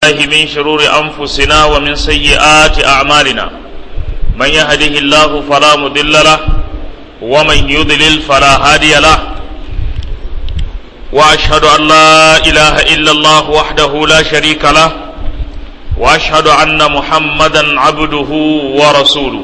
الله من شرور أنفسنا ومن سيئات أعمالنا من يهده الله فلا مضل له ومن يضلل فلا هادي له وأشهد أن لا إله إلا الله وحده لا شريك له وأشهد أن محمدا عبده ورسوله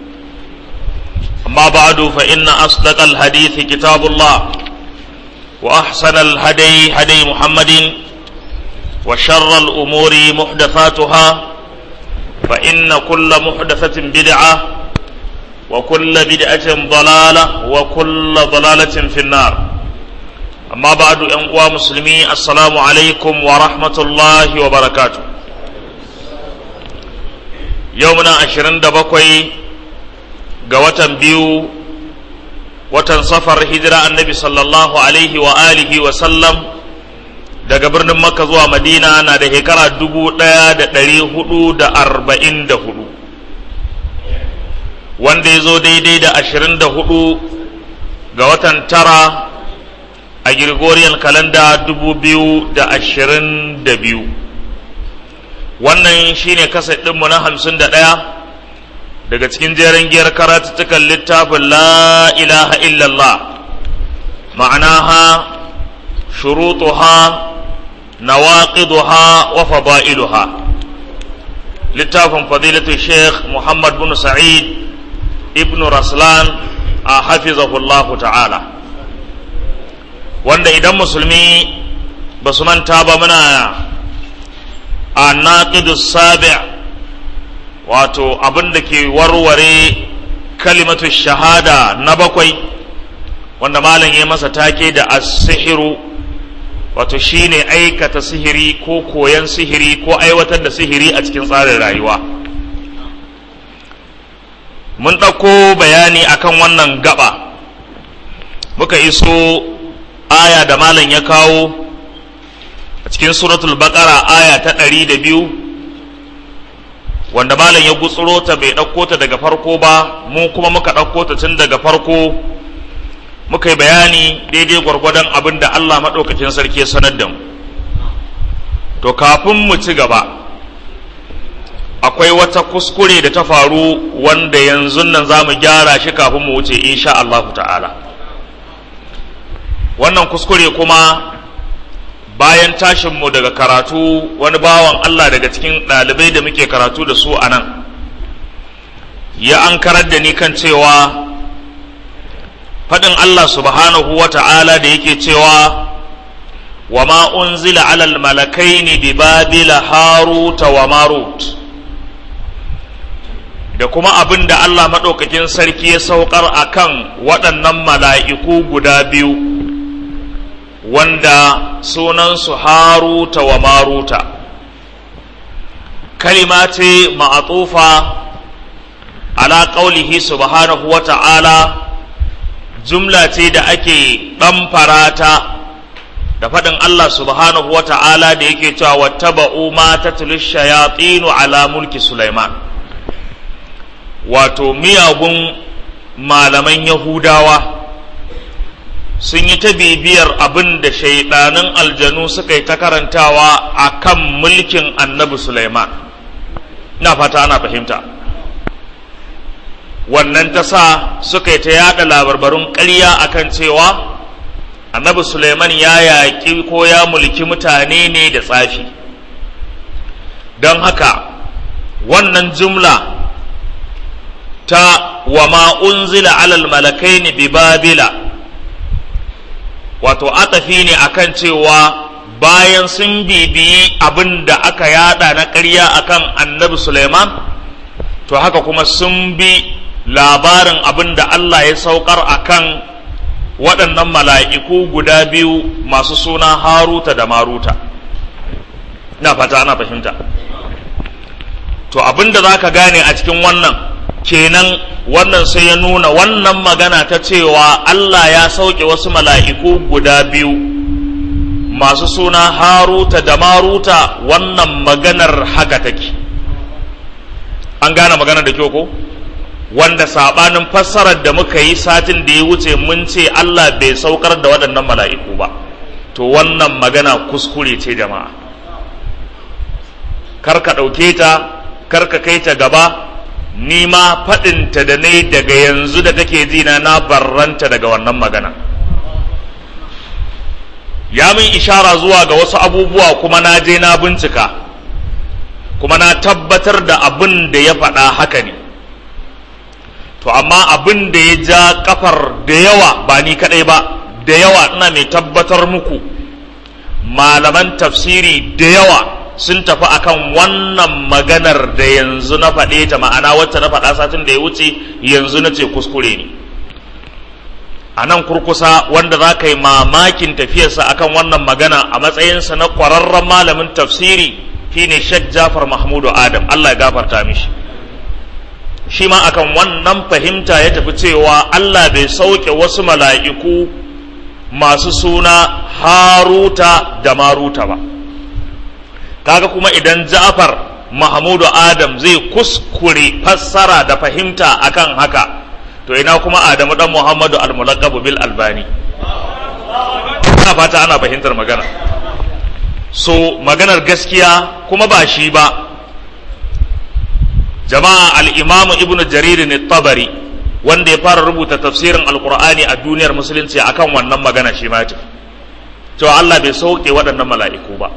أما بعد فإن أصدق الحديث كتاب الله وأحسن الهدي هدي محمد وشر الأمور محدثاتها فإن كل محدثة بدعة وكل بدعة ضلالة وكل ضلالة في النار أما بعد أنقوى مسلمي السلام عليكم ورحمة الله وبركاته يومنا عشرين دبقوي قوة بيو watan safar hijira annabi sallallahu alaihi wa alihi wa sallam daga birnin makka zuwa madina na da shekara dubu ɗaya da ɗari hudu da arba'in da hudu wanda ya zo daidai da ashirin da hudu ga watan tara a Gregorian kalanda dubu biyu da ashirin da biyu wannan shine kasa ɗinmu na hamsin da ɗaya daga cikin jerin giyar karatuttukan littafin la ilaha illallah ma'anaha shurutuha nawaqiduha wa fada'iluha littafin fadilatu sheikh muhammad bin sa'id ibn raslan a hafizahullahu ta'ala wanda idan musulmi ba su manta ba muna a naqidus sabi' wato abin da ke warware kalimatu shahada na bakwai wanda malam ya masa take da as-sihiru wato shine aikata sihiri ko koyan sihiri ko aiwatar da sihiri a cikin tsarin rayuwa mun ɗauko bayani akan wannan gaba muka iso aya da malam ya kawo a cikin suratul baqara aya ta ɗari da biyu wanda malam ya gutsuro ta bai ɗauko ta daga farko ba mu kuma muka ɗauko ta tun daga farko muka yi bayani daidai gwargwadon abin da Allah maɗaukakin sarki ya sanar da mu to kafin mu ci gaba akwai wata kuskure da ta faru wanda yanzu nan za mu gyara shi kafin mu wuce insha Allah ta'ala wannan kuskure kuma bayan tashinmu daga karatu wani bawan Allah daga cikin ɗalibai da muke karatu da su a nan ya an karar da ni kan cewa faɗin Allah subhanahu wa ta'ala da yake cewa wa ma unzila alal malakaini bi babila haruta wa marut da kuma abin da Allah maɗaukakin sarki ya saukar a kan waɗannan mala'iku guda biyu wanda sunansu haruta wa maruta kalima ce ma'atufa ala ƙaulihi subhanahu wa ta'ala jumla ce da ake ɗamfara ta da faɗin Allah subhanahu wa ta'ala da yake cewa wattaba'u ma tatlu shayatinu ala mulki Sulaiman wato miyagun malaman Yahudawa sun yi ta bibiyar abin da shaidanin aljanu suka yi ta karantawa a kan mulkin annabi Sulaiman na fata ana fahimta wannan ta sa suka yi ta yada labarbarun ƙarya akan cewa annabi Sulaiman ya yaƙi ko ya mulki mutane ne da tsafi don haka wannan jumla ta wa ma unzila alal malakaini bi babila wato atafi ne akan cewa bayan sun bibiyi abin da aka yada na ƙarya akan annabi Suleiman to haka kuma sun bi labarin abin da Allah ya saukar akan waɗannan mala'iku guda biyu masu suna haruta da maruta ina fata ana fahimta to abin da za ka gane a cikin wannan kenan wannan sai ya nuna wannan magana ta cewa Allah ya sauke wasu mala'iku guda biyu masu suna haruta da maruta wannan maganar haka take an gane maganar da kyau ko wanda sabanin fassarar da muka yi satin da ya wuce mun ce Allah bai saukar da waɗannan mala'iku ba to wannan magana kuskure ce jama'a kar ka ɗauke ta kar ka kai ta gaba ni ma faɗinta da ne daga yanzu da take ji na na barranta daga wannan magana ya min ishara zuwa ga wasu abubuwa kuma na je na bincika kuma na tabbatar da abin da ya faɗa haka ne to amma abin da ya ja kafar da yawa ba ni kaɗai ba da yawa ina mai tabbatar muku malaman tafsiri da yawa sun tafi akan wannan maganar da yanzu na faɗe ta ma'ana wacce na faɗa satin da ya wuce yanzu na ce kuskure ne a nan kurkusa wanda za ka yi mamakin tafiyarsa akan wannan magana a matsayinsa na ƙwararren malamin tafsiri shine Sheikh Jafar Mahmudu Adam Allah ya gafarta mishi shi ma akan wannan fahimta ya tafi cewa Allah bai sauke wasu mala'iku masu suna Haruta da Maruta ba kaga kuma idan Ja'far Mahmudu Adam zai kuskure fassara da fahimta akan haka to ina kuma Adamu dan Muhammadu al-Mulaqabu bil Albani ina fata ana fahimtar magana so maganar gaskiya kuma ba shi ba jama'a al-Imam Ibn Jarir tabari wanda ya fara rubuta tafsirin alkur'ani a duniyar musulunci akan wannan magana shi ma cewa Allah bai sauke waɗannan mala'iku ba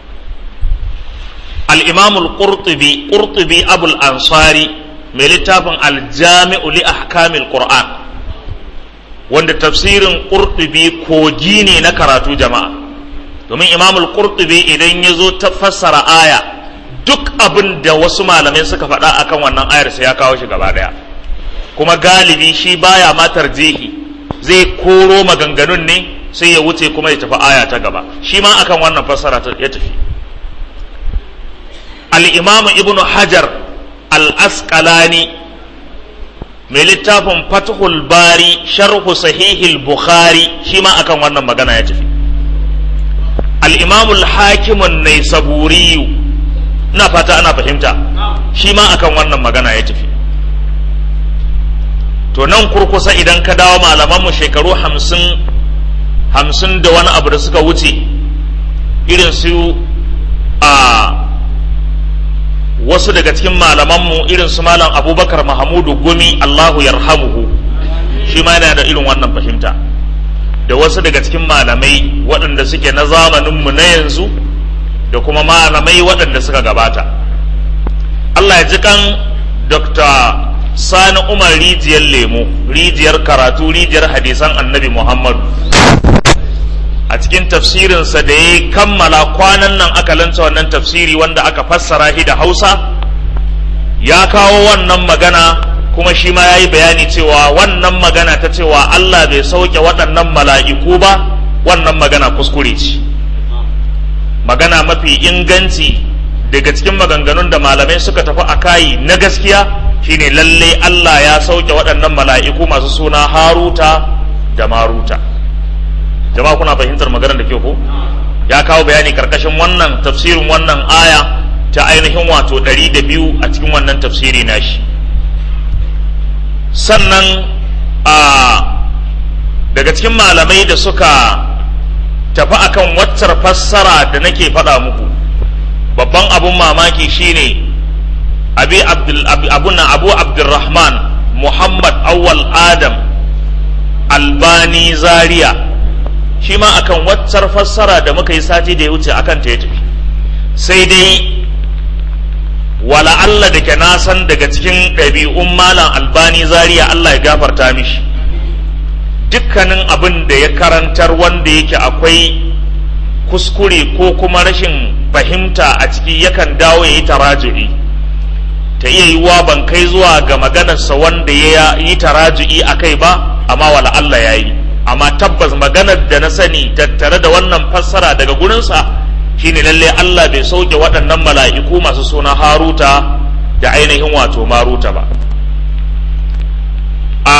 al-imam al-qurtubi qurtubi abul ansari mai littafin al-jami'u li ahkamil qur'an wanda tafsirin qurtubi kogi ne na karatu jama'a domin imam al-qurtubi idan ya zo ta fassara aya duk abin da wasu malamai suka faɗa akan wannan ayar sai ya kawo shi gaba ɗaya kuma galibi shi baya ma tarjihi zai koro maganganun ne sai ya wuce kuma ya tafi aya ta gaba shi ma akan wannan fassara ya tafi al-imamu ibnu hajar al-asqalani mai littafin fathul bari sharhu sahihil bukhari shi ma akan wannan magana ya tafi al-imamu al-hakimun naisaburiyu ina fata ana fahimta shi ma akan wannan magana ya tafi to nan kurkusa idan ka dawo malamanmu shekaru hamsin hamsin da wani abu da suka wuce irin su a wasu daga cikin malamanmu irin su malam abubakar mahamudu gumi allahu yarhamuhu shi ma yana da irin wannan fahimta da wasu daga cikin malamai waɗanda suke na zamaninmu na yanzu da kuma malamai waɗanda suka gabata allah ya ji kan dr sani umar rijiyar lemo rijiyar karatu rijiyar hadisan annabi muhammadu a cikin tafsirinsa da ya kammala kwanan nan aka lanta wannan tafsiri wanda aka fassara shi da hausa ya kawo wannan magana kuma shi ma ya yi bayani cewa wannan magana ta cewa allah bai sauke waɗannan mala'iku ba wannan magana kuskure ce magana mafi inganci daga cikin maganganun da malamai suka tafi a kayi na gaskiya shine lalle Allah ya sauke waɗannan mala'iku masu suna haruta da maruta jama'a kuna fahimtar maganar da ke ko ya kawo bayani karkashin wannan tafsirin wannan aya ta ainihin wato ɗari da biyu a cikin wannan tafsiri nashi sannan a daga cikin malamai da suka tafi akan waccar fassara da nake faɗa muku babban abun mamaki shine abi abdul abuna abu abdurrahman muhammad awwal adam albani zaria shi ma akan waccar fassara da muka yi sati da ya wuce akan ta ya tafi sai dai wala Allah da ke nasan daga cikin ɗabi'un malam albani zaria Allah ya gafarta mishi dukkanin abin da ya karantar wanda yake akwai kuskure ko kuma rashin fahimta a ciki yakan dawo ya yi taraju'i ta iya yiwuwa ban kai zuwa ga maganarsa wanda ya yi taraju'i a kai ba amma wala Allah ya yi amma tabbas maganar da na sani tattare da wannan fassara daga gurinsa shine lalle Allah bai sauke waɗannan mala'iku masu suna haruta da ainihin wato maruta ba a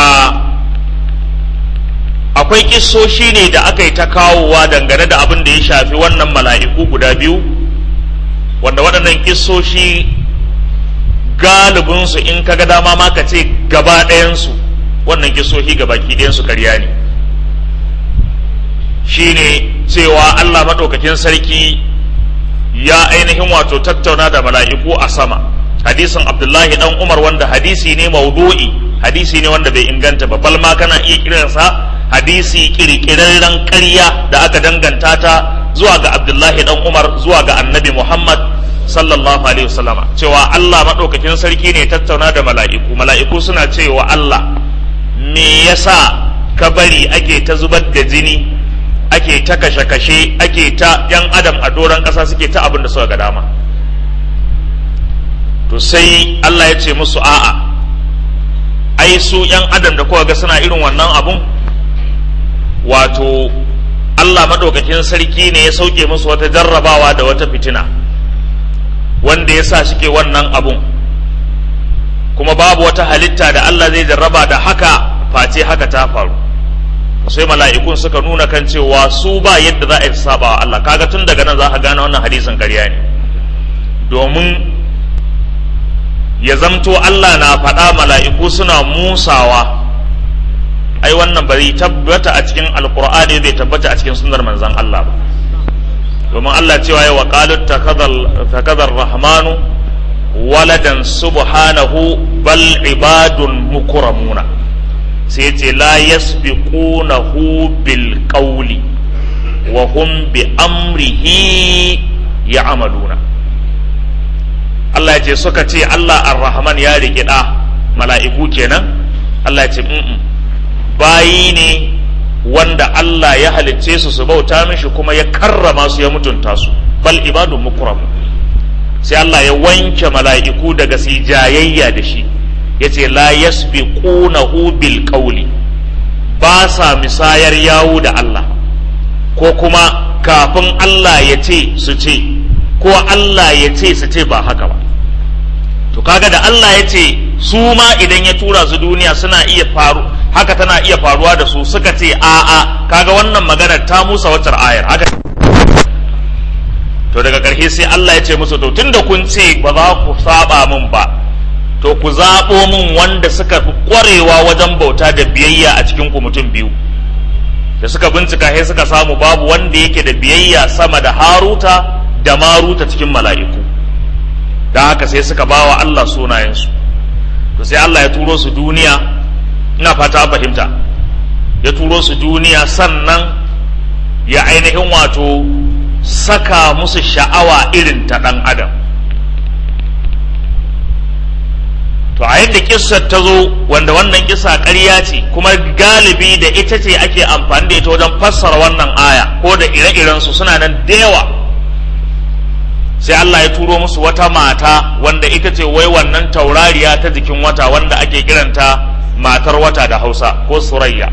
akwai kissoshi ne da aka yi ta kawowa dangane da abin da ya shafi wannan mala'iku guda biyu wanda waɗannan kissoshi galibinsu in ka ga dama ma ka ce gaba ɗayansu wannan kissoshi gaba ɗayansu karya ne shine cewa Allah maɗaukakin sarki ya ainihin wato tattauna da mala'iku a sama hadisin abdullahi dan umar wanda hadisi ne maudu'i hadisi ne wanda bai inganta ba balma kana iya kiransa hadisi kirkirarren ƙarya da aka danganta ta zuwa ga abdullahi dan umar zuwa ga annabi muhammad sallallahu alaihi wasallama cewa allah maɗaukakin sarki ne tattauna da mala'iku mala'iku suna cewa allah me yasa ka bari ake ta zubar da jini ake ta kashe-kashe ake ta yan adam a doron ƙasa suke ta abin da suka ga dama to sai Allah ya ce musu a'a ai su yan adam da kowa ga suna irin wannan abun wato Allah maɗaukakin sarki ne ya sauke musu wata jarrabawa da wata fitina wanda ya sa suke wannan abun kuma babu wata halitta da Allah zai jarraba da haka face haka ta faru sai mala'ikun suka nuna kan cewa su ba yadda za a yi saba wa Allah kaga tun daga nan za ka gane wannan hadisin ƙarya ne domin ya zamto Allah na faɗa mala'iku suna musawa ai wannan bai tabbata a cikin alkur'ani bai tabbata a cikin sunnar manzon Allah ba domin Allah cewa ya waƙalut takadar rahmanu waladan subhanahu bal ibadun mukramuna sai ce la yasbiqunahu bil qawli wa hum bi amrihi ya'maluna Allah ya ce suka ce Allah ar-Rahman ya riƙe ɗa mala'iku kenan Allah ya ce mm bayi ne wanda Allah ya halicce su su bauta mishi kuma ya karrama su ya mutunta su bal ibadun mukram sai Allah ya wanke mala'iku daga su jayayya da shi ya ce la yasbiqunahu bil qawli ba sa misayar yawo da Allah ko kuma kafin Allah ya ce su ce ko Allah ya ce su ce ba haka ba to kaga da Allah ya ce su ma idan ya tura su duniya suna iya faru haka tana iya faruwa da su suka ce a'a kaga wannan maganar ta musa watar ayar haka to daga ƙarshe sai Allah ya ce musu to tunda kun ce ba za ku saba min ba to ku zaɓo min wanda suka fi ƙwarewa wajen bauta da biyayya a cikin ku mutum biyu da suka bincika sai suka samu babu wanda yake da biyayya sama da haruta da maruta cikin mala'iku da haka sai suka bawa Allah sunayensu to sai Allah ya turo su duniya ina fata fahimta ya turo su duniya sannan ya ainihin wato saka musu sha'awa irin ta ɗan adam to a yadda kissar ta zo wanda wannan kissa ƙarya ce kuma galibi da ita ce ake amfani da ita wajen fassara wannan aya ko da ire-irensu suna nan da yawa sai Allah ya turo musu wata mata wanda ita ce wai wannan taurariya ta jikin wata wanda ake kiranta matar wata da hausa ko surayya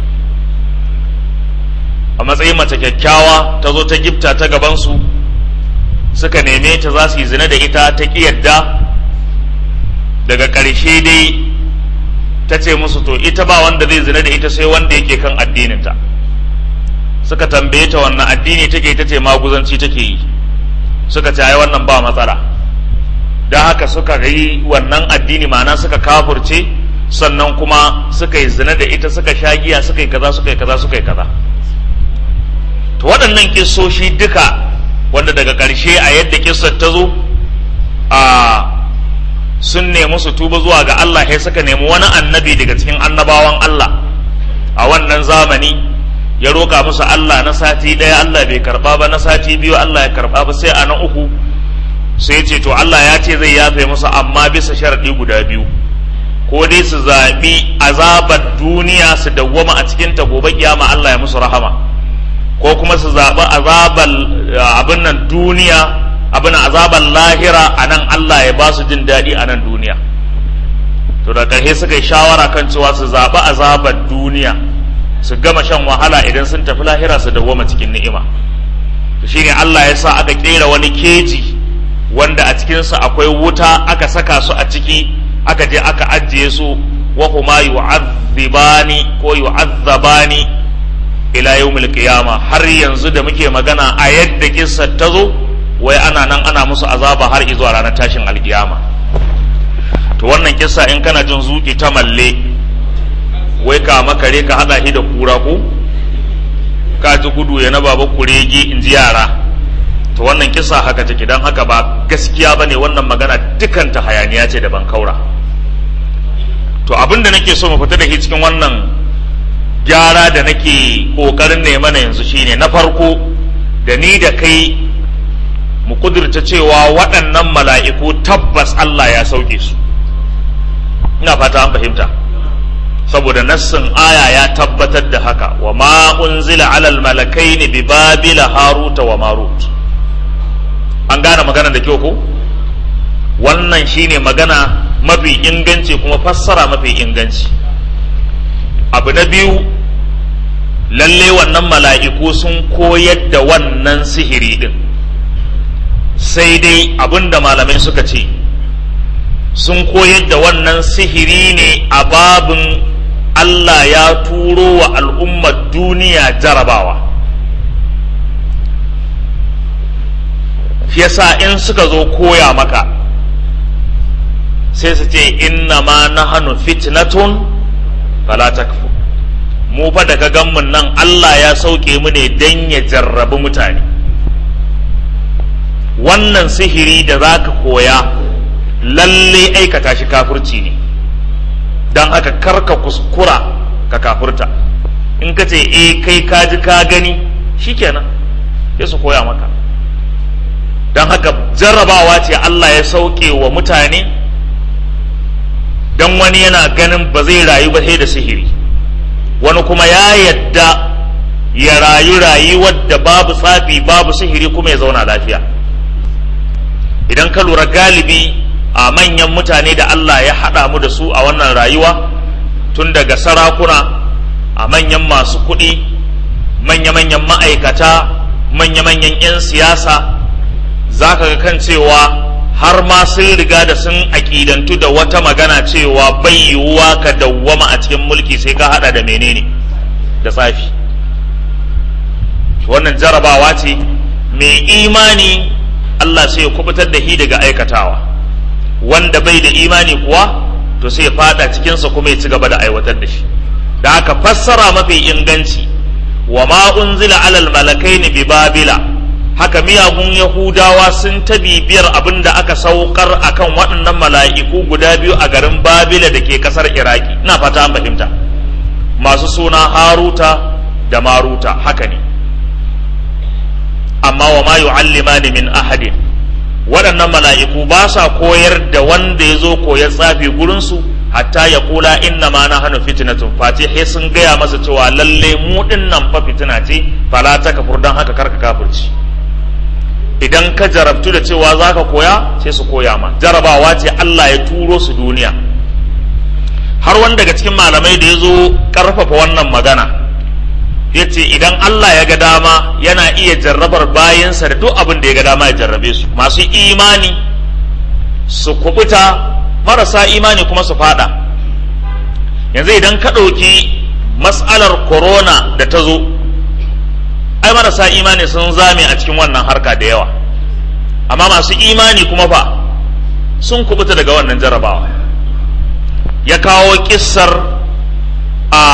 a matsayin mace kyakkyawa ta zo ta gifta ta gabansu suka neme ta za su yi zina da ita ta ƙi yadda daga ƙarshe dai ta ce musu to ita ba wanda zai zina da ita sai wanda yake kan addininta suka tambaye ta wannan addini take ta ce maguzanci take yi suka ce ai wannan ba matsala don haka suka yi wannan addini ma'ana suka kafurce sannan kuma suka yi zina da ita suka sha giya suka yi kaza suka yi kaza suka yi kaza to waɗannan kissoshi duka wanda daga ƙarshe a yadda kissar ta zo a sun nemi su tuba zuwa ga Allah sai suka nemi wani annabi daga cikin annabawan Allah a wannan zamani ya roƙa musu Allah na sati ɗaya Allah bai karɓa ba na sati biyu Allah ya karɓa ba sai a na uku sai ce to Allah ya ce zai yafe musu amma bisa sharaɗi guda biyu ko dai su zaɓi azabar duniya su dawwama a cikin ta gobe kiyama Allah ya musu rahama ko kuma su zaɓi azabar abin nan duniya abin azabar lahira a nan Allah ya ba su jin daɗi a nan duniya to da ƙarshe suka yi shawara kan cewa su zaɓi azabar duniya su gama shan wahala idan sun tafi lahira su dawwama cikin ni'ima to shine Allah ya sa aka kera wani keji wanda a cikinsa akwai wuta aka saka su a ciki aka je aka ajiye su wa huma yu'azzibani ko yu'azzabani ila yawmil qiyama har yanzu da muke magana a yadda kissar ta zo wai ana nan ana musu azaba har zuwa ranar tashin alkiyama to wannan kissa in kana jin zuki ta malle wai ka makare ka hada shi da kura ko ka ji gudu ya na baba kurege in ji yara to wannan kisa haka take don haka ba gaskiya ba ne wannan magana dukanta hayaniya ce da ban kaura to abin da nake so mu fita da shi cikin wannan gyara da nake kokarin ne mana yanzu shine na farko da ni da kai mu kudurta cewa waɗannan mala'iku tabbas Allah ya sauke su ina fata an fahimta saboda nassin aya ya tabbatar da haka wa ma unzila alal malakaini bi babila haruta wa marut an gane magana da kyau ko wannan shine magana mafi inganci kuma fassara mafi inganci abu na biyu lalle wannan mala'iku sun koyar da wannan sihiri din sai dai abinda malamai suka ce sun koyar da wannan sihiri ne a babin Allah ya turo wa al'ummar duniya jarabawa yasa in suka zo koya maka sai su ce inna ma nahanu fitnatun fala takfu mu fa daga ganmun nan Allah ya sauke mu ne dan ya jarrabi mutane wannan sihiri da za ka koya lalle aikata shi kafurci ne don haka karka kuskura ka kafurta in ka ce eh kai ka ji ka gani shikenan sai su koya maka don haka jarrabawa ce Allah ya sauke wa mutane don wani yana ganin ba zai rayu ba sai da sihiri wani kuma ya yadda ya rayu rayuwar da babu tsafi babu sihiri kuma ya zauna lafiya idan ka lura galibi a manyan mutane da Allah ya haɗa mu da su a wannan rayuwa tun daga sarakuna a manyan masu kuɗi manya-manyan ma'aikata manya-manyan 'yan siyasa za ka ga kan cewa har ma sun riga da sun aƙidantu da wata magana cewa bai yiwuwa ka dawwama a cikin mulki sai ka haɗa da menene da tsafi wannan jarabawa ce mai imani Allah sai ya kubutar da shi daga aikatawa wanda bai da imani kuwa to sai ya fada cikinsa kuma ya ci gaba da aiwatar da shi da haka fassara mafi inganci wa ma unzila alal malakaini bi babila haka miyagun yahudawa sun ta bibiyar abin da aka saukar akan waɗannan mala'iku guda biyu a garin babila da ke ƙasar iraki ina fata an fahimta masu suna haruta da maruta haka ne amma wa ma yu'allimani min ahadin waɗannan mala'iku ba sa koyar da wanda ya zo koyar tsafi gurinsu hatta ya kula inna ma na hannu fitinatun fati he sun gaya masa cewa lalle mu ɗin nan fa fitina ce fala ta kafur don haka karka kafurci idan ka jarabtu da cewa za ka koya sai su koya ma jarabawa ce Allah ya turo su duniya har wani daga cikin malamai da ya zo ƙarfafa wannan magana ya ce idan Allah ya ga dama yana iya jarrabar bayansa da duk abin da ya ga dama ya jarrabe su masu imani su kubuta marasa imani kuma su fada yanzu idan ka ɗauki matsalar corona da ta zo ai marasa imani sun zame a cikin wannan harka da yawa amma masu imani kuma fa sun kubuta daga wannan jarrabawa ya kawo kissar a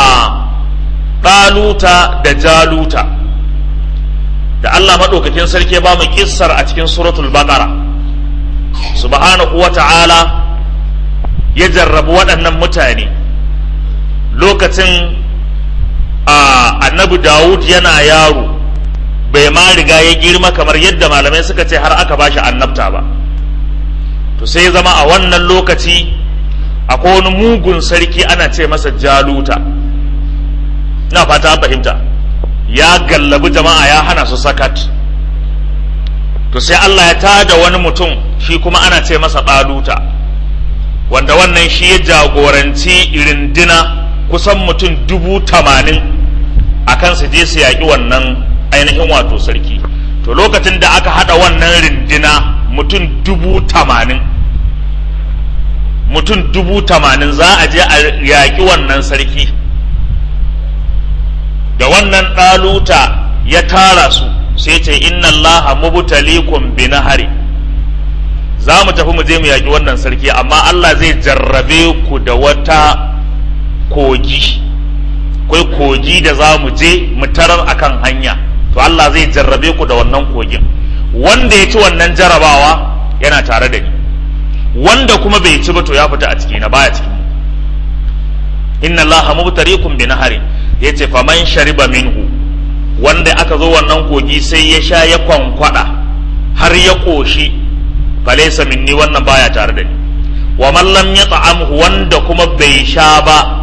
ɗaluta da jaluta da Allah maɗaukakin sarki ba mu kissar a cikin suratul baqara subhanahu wa ta'ala ya jarrabu waɗannan mutane lokacin a annabi dawud yana yaro bai ma riga ya girma kamar yadda malamai suka ce har aka bashi annabta ba to sai zama a wannan lokaci akwai wani mugun sarki ana ce masa jaluta na fata fahimta ya gallabi jama'a ya hana su sakat to sai Allah ya tada wani mutum shi kuma ana ce masa ɗaluta wanda wannan shi ya jagoranci rindina kusan mutum dubu tamanin a kan su je su yaƙi wannan ainihin wato sarki to lokacin da aka haɗa wannan rindina mutum dubu tamanin mutum dubu tamanin za a je a yaƙi wannan sarki da wannan ɗaluta ya tara su sai ce inna Allah mubtalikum bi nahari za mu tafi mu je mu yaƙi wannan sarki amma Allah zai jarrabe ku da wata kogi kai kogi da za mu je mu tarar akan hanya to Allah zai jarrabe ku da wannan kogin wanda ya ci wannan jarabawa yana tare da ni wanda kuma bai ci ba to ya fita a ciki na baya cikin mu inna allaha mubtarikum bi naharin yace faman shariba minhu wanda aka zo wannan kogi sai ya sha ya kwankwada har ya koshi falaysa minni wannan baya tare da ni wa man lam yat'amhu wanda kuma bai sha ba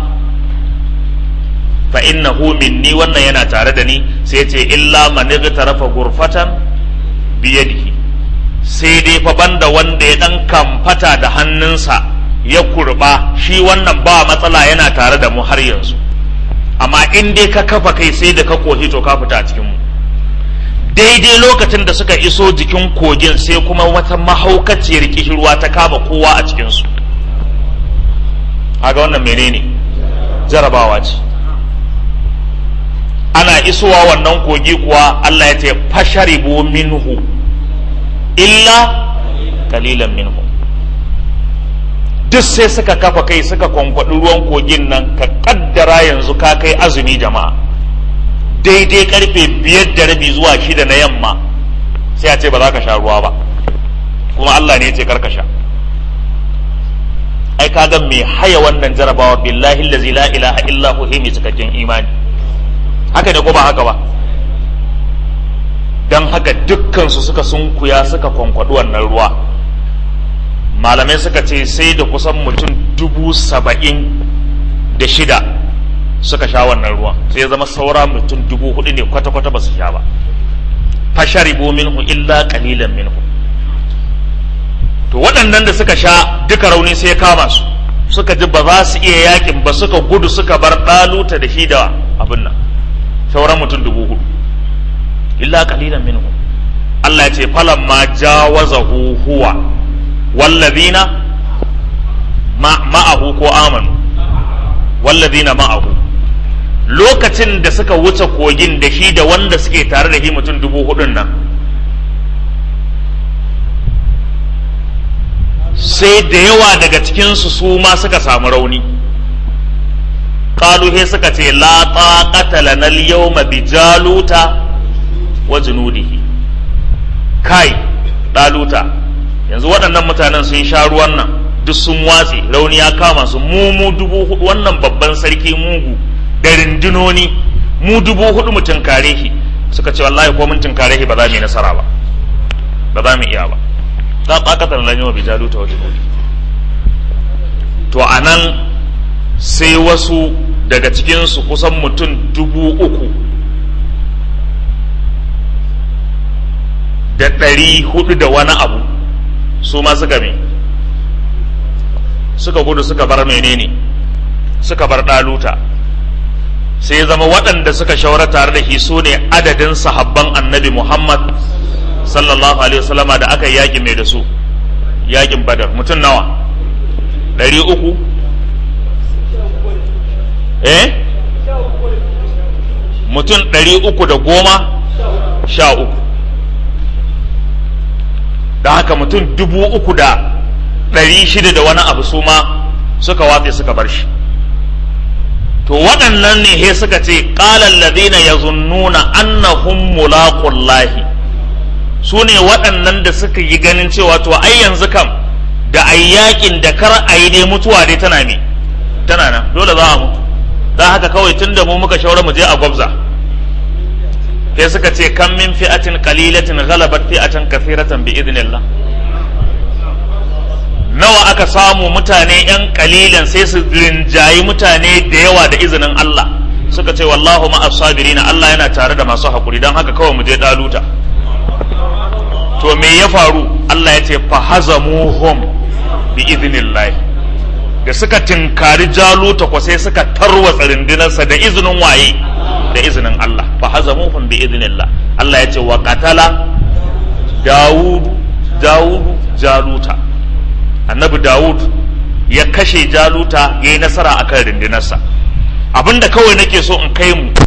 fa innahu minni wannan yana tare da ni sai yace illa man igtarafa gurfatan bi yadihi sai dai fa banda wanda ya dan kamfata da hannunsa ya kurba shi wannan ba matsala yana tare da mu har yanzu amma in dai ka kafa kai sai da ka kohi to ka fita a cikin mu daidai lokacin da suka iso jikin kogin sai kuma wata mahaukaciyar kishirwa ta kama kowa a cikinsu haga wannan menene jarabawa ce ana isowa wannan kogi kuwa Allah ya ce fasharibu minhu illa kalilan minhu duk sai suka kafa kai suka kwankwaɗi ruwan kogin nan ka kaddara yanzu ka kai azumi jama'a daidai karfe biyar da rabi zuwa shida na yamma sai a ce ba za ka sha ruwa ba kuma Allah ne ya ce karka sha ai kaga mai haya wannan jarabawa billahi allazi la ilaha illa hu mai cikakken imani haka ne ko ba haka ba dan haka dukkan su suka sunkuya suka kwankwadi wannan ruwa malamai suka ce sai da kusan mutum dubu saba'in da shida suka sha wannan ruwan sai ya zama saura mutum dubu hudu ne kwata-kwata ba su sha ba fasharibu minhu illa qalilan minhu to waɗannan da suka sha duka rauni sai ya kama su suka ji ba za su iya yakin ba suka gudu suka bar ɗaluta da shi da abin nan sauran mutum dubu hudu illa qalilan minhu Allah ya ce falamma jawazahu huwa wallazina ma'ahu ko amanu wallazina ma'ahu lokacin da suka wuce kogin da shi da wanda suke tare da shi mutum dubu hudun nan sai da yawa daga cikinsu su ma suka samu rauni he suka ce la taqata lana al-yawma bi jaluta wa junudihi kai daluta yanzu waɗannan mutanen sun sha ruwan nan duk sun watse rauni ya kama su mu mu dubu hudu wannan babban sarki mugu da rindinoni mu dubu hudu mu tunkare shi suka ce wallahi ko mun tunkare shi ba za mu yi nasara ba ba za mu iya ba za ɓakatar lan yawa bijalu ta wajen to a nan sai wasu daga cikinsu kusan mutum dubu uku da ɗari hudu da wani abu su ma suka me suka gudu suka bar menene suka bar ɗaluta sai zama waɗanda suka shawara tare da shi su ne adadin sahabban annabi Muhammad sallallahu alaihi wasallama da aka yaƙi mai da su yaƙin badar mutum nawa ɗari uku eh mutum ɗari uku da goma sha uku da haka mutum dubu uku da ɗari shida da wani abu su ma suka watse suka bar shi to waɗannan ne he suka ce ƙalar ladina ya zunnuna annahum mulaqullahi su ne waɗannan da suka yi ganin cewa to ai yanzu kam da ai yakin da kar a yi dai mutuwa dai tana me tana nan dole za a mutu don haka kawai tun da mu muka shaura mu je a gwabza sai suka ce kan min fi'atin qalilatin ghalabat fi'atan kathiratan bi idnillah nawa aka samu mutane yan kalilan sai su rinjayi mutane da yawa da izinin Allah suka ce wallahu ma sabirina Allah yana tare da masu hakuri don haka kawai mu je daluta to me ya faru Allah ya ce fa hazamuhum bi idnillah da suka tinkari jaluta ko sai suka tarwatsa rindinarsa da izinin waye da izinin Allah fa hazamuhum bi idnillah Allah ya ce wa qatala Dawud Dawud Jaluta annabi Dawud ya kashe Jaluta ya yi nasara akan rindinarsa abinda kawai nake so in kai mu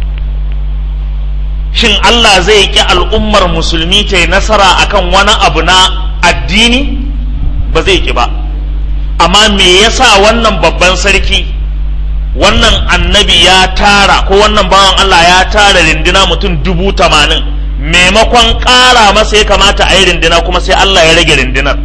shin Allah zai ƙi al'ummar musulmi ta yi nasara akan wani abu na addini ba zai ƙi ba amma me yasa wannan babban sarki wannan annabi ya tara ko wannan bawan Allah ya tara rindina mutum dubu tamanin maimakon ƙara masa ya kamata a yi rindina kuma sai Allah ya rage rindinar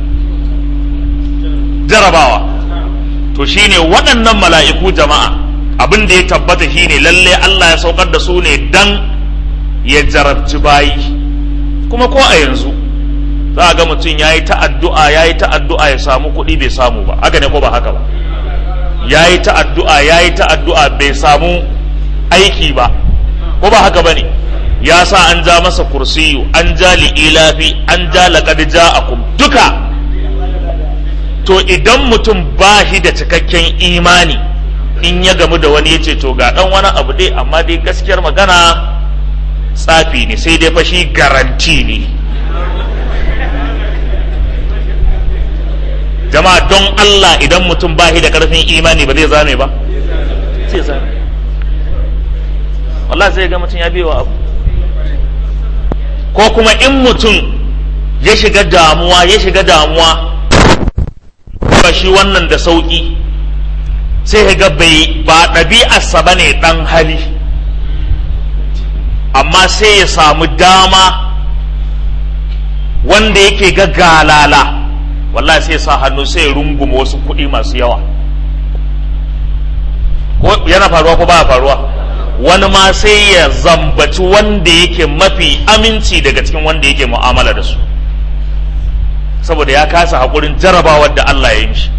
jarabawa to shine waɗannan mala'iku jama'a abin da ya tabbata shine lalle Allah ya saukar da su ne dan ya jarabci bayi kuma ko a yanzu za a ga mutum ya yi ta'addu'a ya yi ta'addu'a ya samu kuɗi bai samu ba haka ne ko ba haka ba ya yi ta'addu'a ya yi ta'addu'a bai samu aiki ba ko ba haka ba ne ya sa an ja masa kursiyu an ja li'ilafi an ja laƙad ja'akum duka to idan mutum ba shi da cikakken imani in ya gamu da wani ya ce to ga ɗan wani abu dai amma dai gaskiyar magana tsafi ne sai dai fashi garanti ne jama'a don Allah idan mutum ba shi da karfin imani ba zai zame ba sai zame wallahi sai ga mutum ya biyo abu ko kuma in mutum ya shiga damuwa ya shiga damuwa ba shi wannan da sauki sai ga bai ba ɗabi'arsa ba ne ɗan hali amma sai ya samu dama wanda yake ga galala wallahi sai sa hannu sai ya runguma wasu kuɗi masu yawa ko yana faruwa ko baya faruwa wani ma sai ya zambaci wanda yake mafi aminci daga cikin wanda yake mu'amala da su saboda ya kasa haƙurin jarabawar da Allah ya yi mishi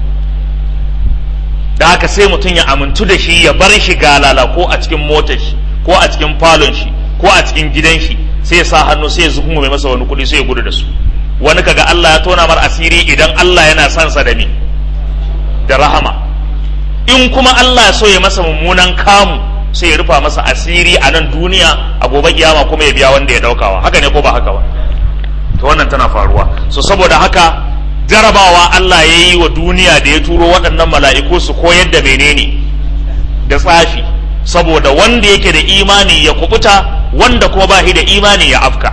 da haka sai mutum ya amintu da shi ya bar shi galala ko a cikin motar shi ko a cikin falon shi ko a cikin gidan shi sai ya sa hannu sai ya zuhungu mai masa wani kuɗi sai ya gudu da su wani kaga Allah ya tona mar asiri idan Allah yana son sa da me da rahama in kuma Allah ya so ya masa mummunan kamu sai ya rufa masa asiri a nan duniya a gobe kiyama kuma ya biya wanda ya daukawa haka ne ko ba haka ba to wannan tana faruwa so saboda haka jarabawa Allah ya yi wa duniya da ya turo waɗannan mala'iku su koyar da menene da tsafi saboda wanda yake da imani ya kubuta wanda kuma ba shi da imani ya afka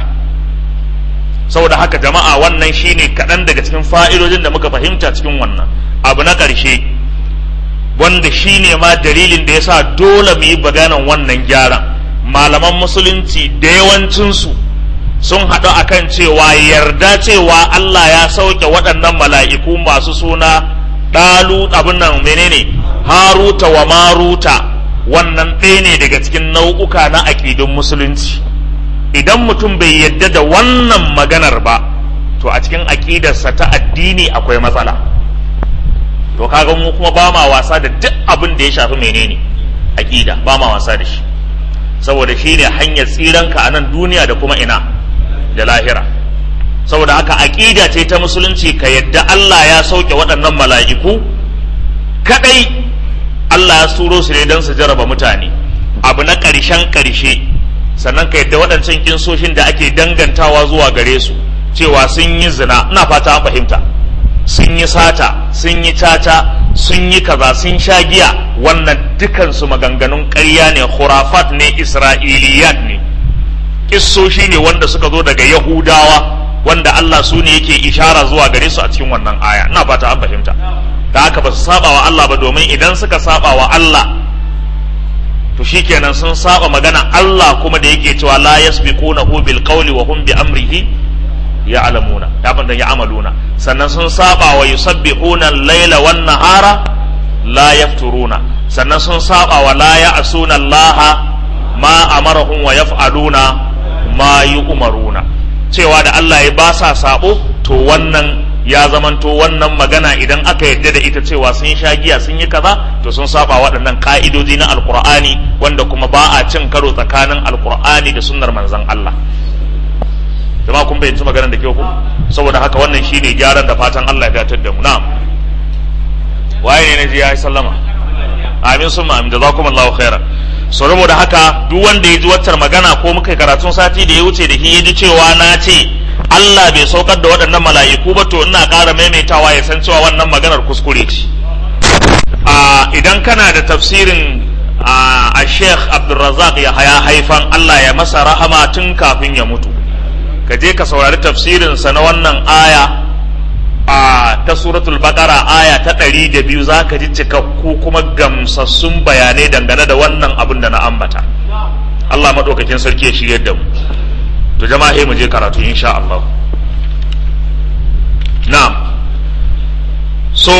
saboda haka jama'a wannan shine kaɗan daga cikin fa'idojin da muka fahimta cikin wannan abu na ƙarshe wanda shine ma dalilin da yasa dole mu yi baganan wannan gyaran malaman musulunci da yawancinsu sun haɗu akan cewa yarda cewa Allah ya sauke waɗannan mala'iku masu suna ɗalu abin nan menene haruta wa maruta wannan ɗaya ne daga cikin nau'uka na aƙidun musulunci idan mutum bai yadda da wannan maganar ba to a cikin aƙidarsa ta addini akwai matsala to kaga mu kuma ba ma wasa da duk abin da ya shafi menene aƙida ba ma wasa da shi saboda shi ne hanyar tsiranka a nan duniya da kuma ina da lahira saboda haka aƙida ce ta musulunci ka yadda Allah ya sauke waɗannan mala'iku kadai Allah ya suro su ne don su jaraba mutane abu na ƙarshen ƙarshe sannan ka yadda waɗancan kinsoshin da ake dangantawa zuwa gare su cewa sun yi zina ina fata an fahimta sun yi sata sun yi tata sun yi kaza sun sha giya wannan dukansu maganganun ƙarya ne khurafat ne isra'iliyat ne kissoshi ne wanda suka zo daga yahudawa wanda Allah su ne yake ishara zuwa gare su a cikin wannan aya ina fata an fahimta da haka ba su saba wa Allah ba domin idan suka saba wa Allah to shikenan sun saba magana Allah kuma da yake cewa la yasbiqunahu bil qawli wa hum bi amrihi ya'lamuna abin da ya'maluna sannan sun saba wa yusabbihuna al-laila wan nahara la yafturuna sannan sun saba wa la ya'suna Allah ma amarahum wa yaf'aluna ma yu'maruna cewa da Allah ya ba sa sabo to wannan ya zamanto wannan magana idan aka yarda da ita cewa sun sha giya sun yi kaza to sun saba waɗannan ka'idoji na alkur'ani wanda kuma ba a cin karo tsakanin alkur'ani da sunnar manzon Allah jama'a kun bayyanci maganar da kyau ku saboda haka wannan shine gyaran da fatan Allah ya datar da mu na'am waye ne naji ya yi sallama amin summa amin jazakumullahu khairan so saboda haka duk wanda ya ji waccar magana ko muka karatun sati da ya wuce da shi ya ji cewa na ce Allah bai saukar da waɗannan mala'iku ba to ina ƙara maimaitawa ya san cewa wannan maganar kuskure ce idan kana da tafsirin a Sheikh Abdulrazak ya haya haifan Allah ya masa rahama tun kafin ya mutu ka je ka saurari tafsirinsa na wannan aya a ta suratul baqara aya ta ɗari da biyu za ka ji cikakku kuma gamsassun bayanai dangane da wannan abin da na ambata Allah maɗaukakin sarki ya shiryar da mu to jama'a mu je karatu insha Allah na'am so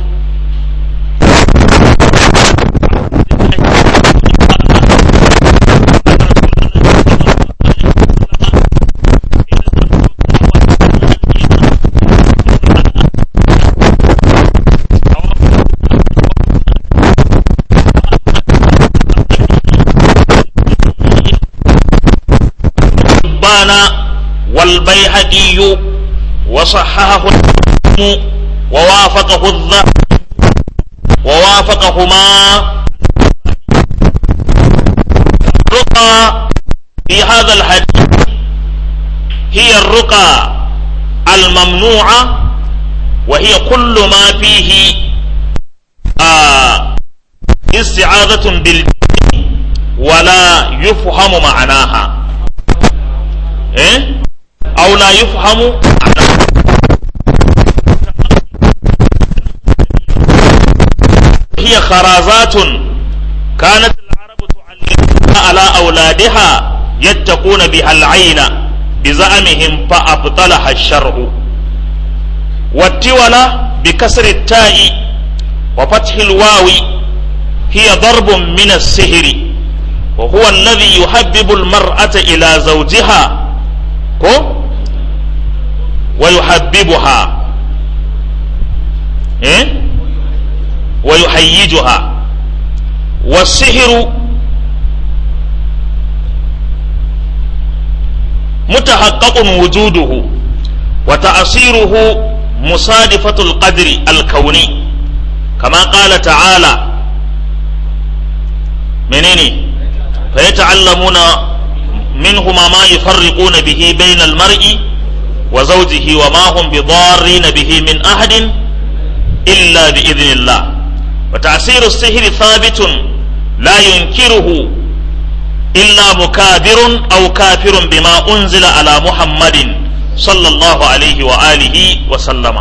حبان والبيهقي وصححه ووافقه الذهب ووافقهما الرقى في هذا الحديث هي الرقى الممنوعة وهي كل ما فيه آه استعاذة بالجن ولا يفهم معناها إيه؟ أو لا يفهم معناها هي خرازات كانت العرب تعلمها على أولادها يتقون بها العين بزعمهم فأبطلها الشرع والتولة بكسر التاء وفتح الواو هي ضرب من السهر وهو الذي يحبب المرأة إلى زوجها كو ويحببها إيه؟ ويحيجها والسحر متحقق وجوده وتأصيره مصادفة القدر الكوني كما قال تعالى منيني فيتعلمون منهما ما يفرقون به بين المرء وزوجه وما هم بضارين به من أحد إلا بإذن الله وتأثير السحر ثابت لا ينكره إلا مكابر أو كافر بما أنزل على محمد صلى الله عليه وآله وسلم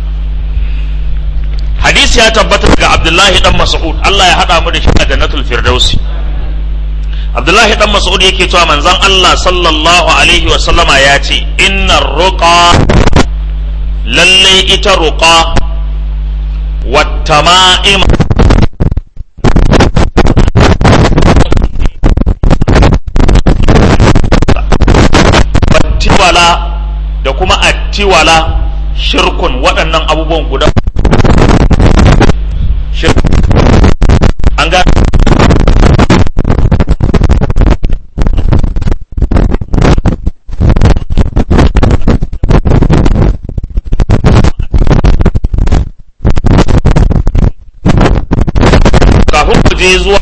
حديث يا تبت عبد الله بن مسعود الله يهدى من جنة الفردوس Abdullahi dan Mas'ud yake cewa manzon Allah sallallahu alaihi wa sallama ya ce inna ruqa lalle ita ruqa wattama'im wattiwala da kuma attiwala shirkun waɗannan abubuwan guda shirkun an ga kafin ku je zuwa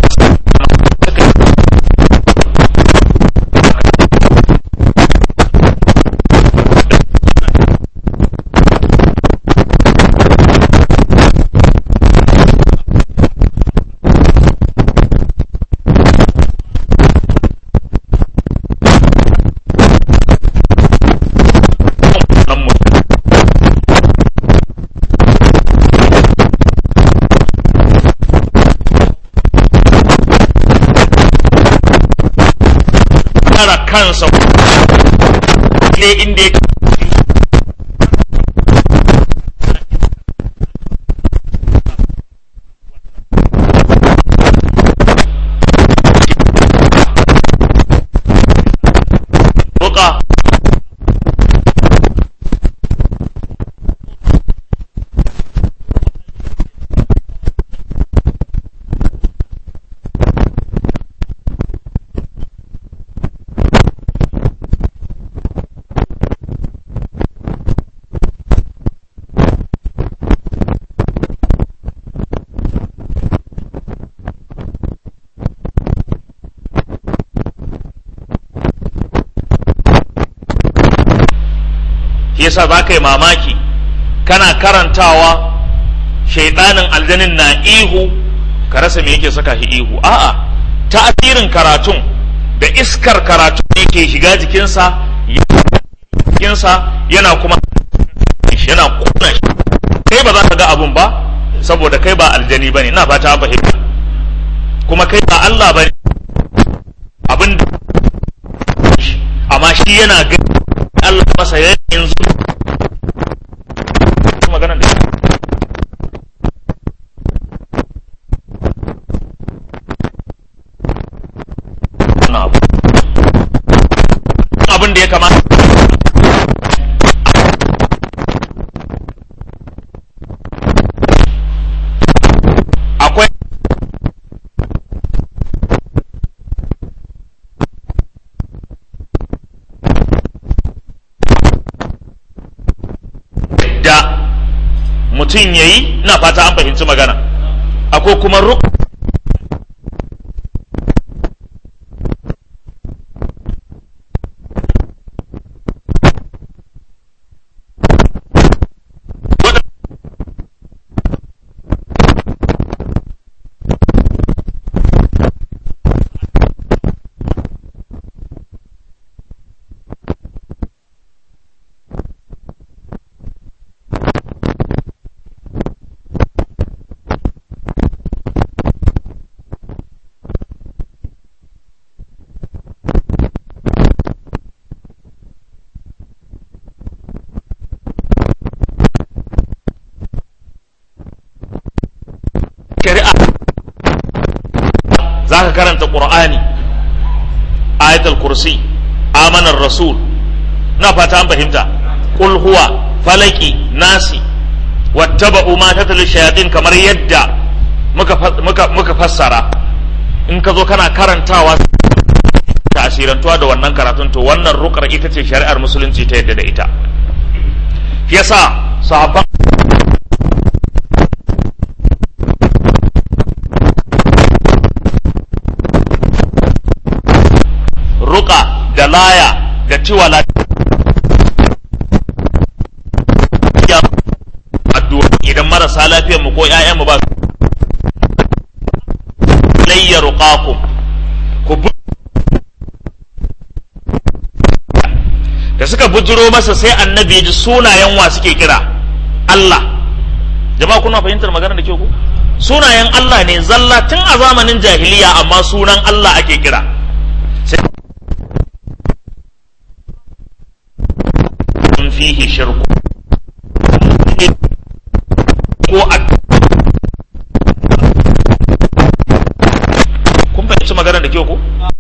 kara kansa ne inda ya Ruka yasa za ka yi mamaki kana karantawa shaidanin aljanin na ihu ka rasa me yake saka shi ihu a'a ta'asirin karatun da iskar karatun yake shiga jikinsa jikinsa yana kuma yana kuna shi kai ba za ka ga abun ba saboda kai ba aljani bane ina fata fahimta kuma kai ba Allah bane abin amma shi mutum ya yi ina fata an fahimci magana akwai kuma ruk shari'a za ka karanta ƙur'ani ayatul kursi amanar rasul na fata an fahimta qul huwa falaki nasi wattaba'u ma tatlu shayatin kamar yadda muka muka muka fassara in ka zo kana karantawa ta asirantuwa da wannan karatun to wannan rukar ita ce shari'ar musulunci ta yadda da ita yasa sahabban ruka da laya da tiwala ya addu'a idan marasa lafiyar mu ko ƴaƴan mu ba su layya ruqakum ku bu- da suka bujiro masa sai annabi ya ji sunayen wa suke kira Allah jama'a kuna fahimtar magana da ke ku sunayen Allah ne zalla tun a zamanin jahiliya amma sunan Allah ake kira sai in fihi shirku ko a kun fahimci magana da kyau ko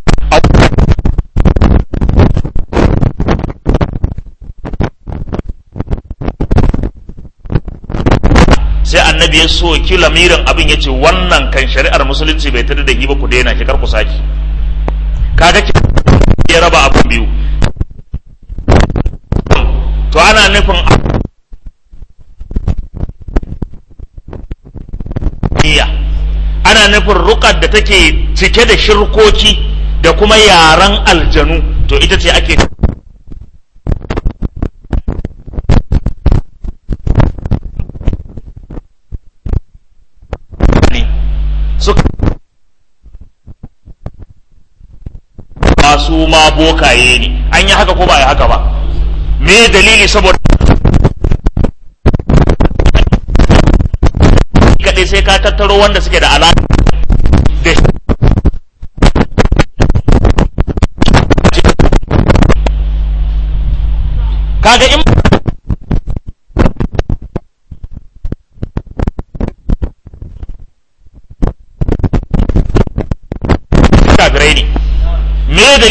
sai annabi ya so ki lamirin abin ya ce wannan kan shari'ar musulunci bai tada da yi ba ku daina shi kar ku saki kaga ki ya raba abin biyu to ana nufin iya ana nufin rukar da take cike da shirkoki da kuma yaren aljanu to ita ce ake suka ba su ma bokaye ne an yi haka ko ba yi haka ba me dalili saboda kaɗai sai ka tattaro wanda suke da alaƙa da kaga in kafirai ne me dalili